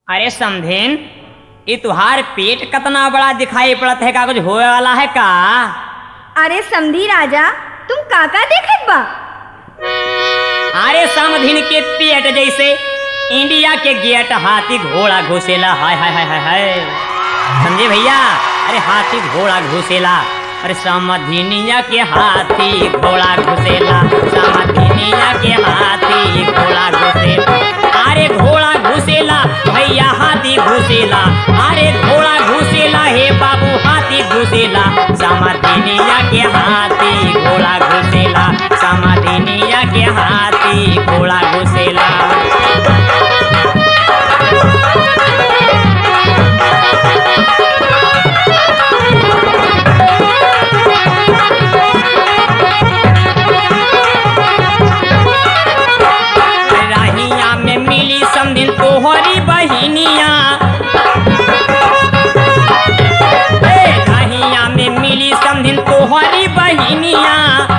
अरे समधेन ये तुहार पेट कतना बड़ा दिखाई पड़त है का कुछ होए वाला है का अरे समधी राजा तुम काका देखत बा अरे समधिन के पेट जैसे इंडिया के गेट हाथी घोड़ा घुसेला हाय हाय हाय हाय हाय समझे भैया अरे हाथी घोड़ा घुसेला अरे समधिनिया के हाथी घोड़ा घुसेला समधिनिया के हाथी घोड़ा घुसेला अरे घोड़ा घुसेला भैया हाथी घुसेला अरे घोड़ा घुसेला हे बाबू हाथी घुसेला समधिनिया के हाथी घोड़ा घुसेला समधिनिया के हाथी घोड़ा घुसेला राहिया में मिली समधिन तोहरी बहिनिया ए, राहिया में मिली समधिन तोहरी बहिनिया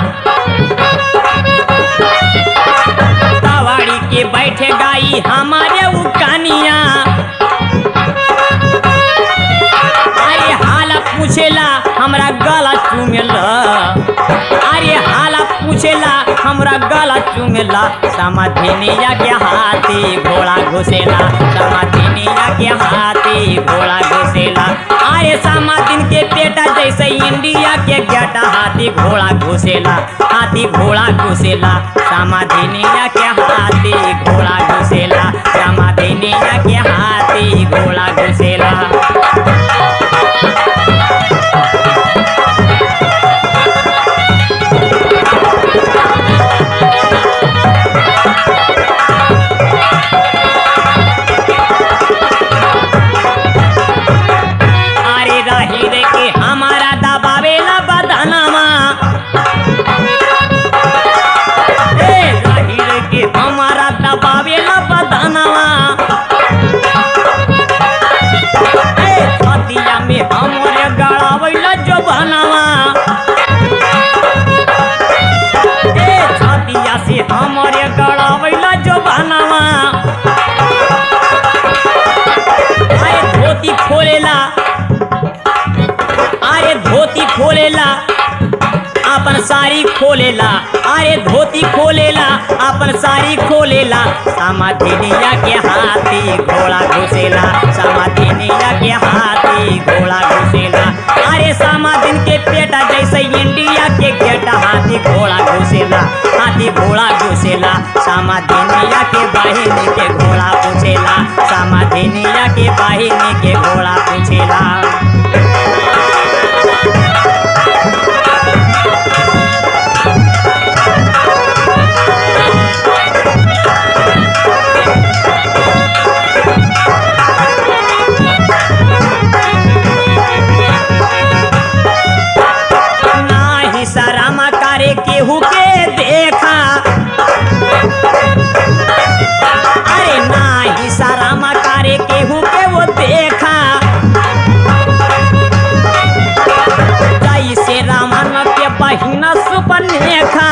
तवाड़ी के बैठे गाई हमारे उकानिया अरे हाला पूछेला हमरा गला चूमेला अरे हाला पूछेला हमरा गला चूमेला समाधिनिया के हाथी घोड़ा घुसेला समाधिनिया के हाथी घोड़ा घुसेला अरे समाधिन के बेटा जैसे इंडिया के गेटा हाथी घोड़ा घुसेला हाथी घोड़ा घुसेला समाधिनिया के हाथी घोड़ा घुसेला समाधिनिया के हाथी घोड़ा घुसेला अरे रही रे के हमारा दबावेला बदनामा ए रही रे के हमारा दबावेला बदनामा ए छतिया में हमरे गड़ावेला जो बनावा ए छतिया से हमरे गड़ावेला जो बनावा अरे धोती खोलेला अरे धोती खोलेला अपन साड़ी खोलेला अरे धोती खोलेला अपन साड़ी खोलेला समाधिनिया के हाथी घोड़ा घुसेला समाधिनिया के हाथी घोड़ा घुसेला अरे समाधिन के पेटा जैसे इंडिया के गेटा हाथी घोड़ा घुसेला हाथी घोड़ा घुसेला समाधिनिया के बहिनी के घोड़ा पूछेला समाधिनिया के बहिनी के घोड़ा पूछेला नाही शरम करे केहू के देखा अरे नाही शरम करे केहू के वो देखा जैसे रामन के बहिना सुपनेखा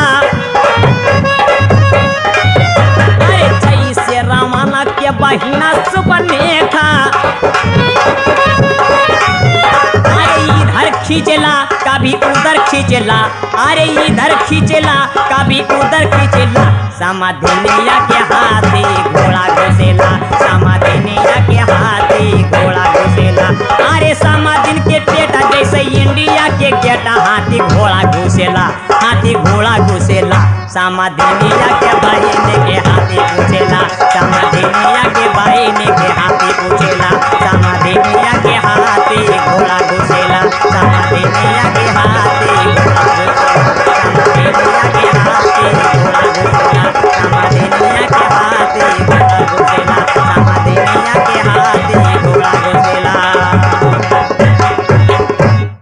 अरे जैसे रामन के बहिना सुपनेखा अरे इधर खींचला कभी उधर खींचला अरे इधर खींचला कभी उधर खींचला समाधिनिया के हाथी घोड़ा घुसेला समाधिनिया के हाथी घोड़ा घुसेला अरे समाधिन के पेटा जैसे इंडिया के गेटा हाथी घोड़ा घुसेला हाथी घोड़ा घुसेला समाधिनिया के बहिनी के हाथी घुसेला समाधिनिया के बहिनी के हाथी